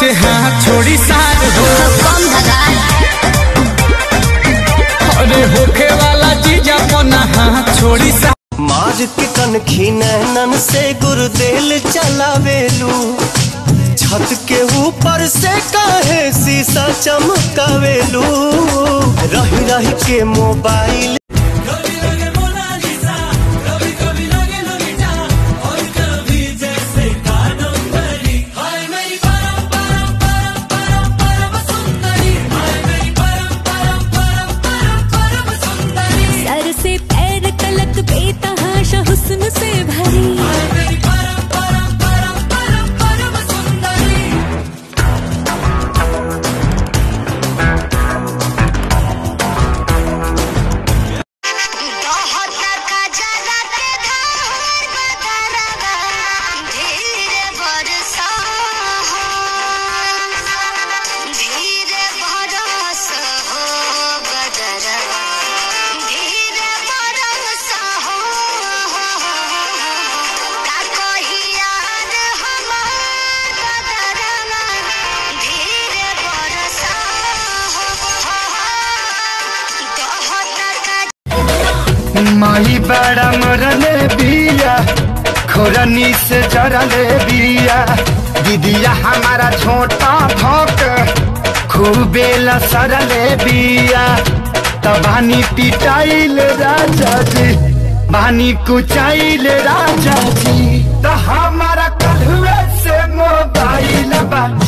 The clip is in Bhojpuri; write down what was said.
से हाथ छोड़ी सार हो कम भगाए अरे होखे वाला जीजा पना हाथ छोड़ी सार मार के कनखी नैनन से गुरुदेल चलावेलू छत के ऊपर से काहे शीशा चमकावेलू रही रही के मोबाइल सर से पैर तलक बेतहाशा हुस्न से भरी माई बड़ा मरले बिया खोरनी से जरले बिया दीदिया हमारा छोटा भोक खूबे लसरले बिया तबानी पिटाइल राजा जी बानी कुचाइल राजा जी तो हमारा कलुए से मोबाइल बा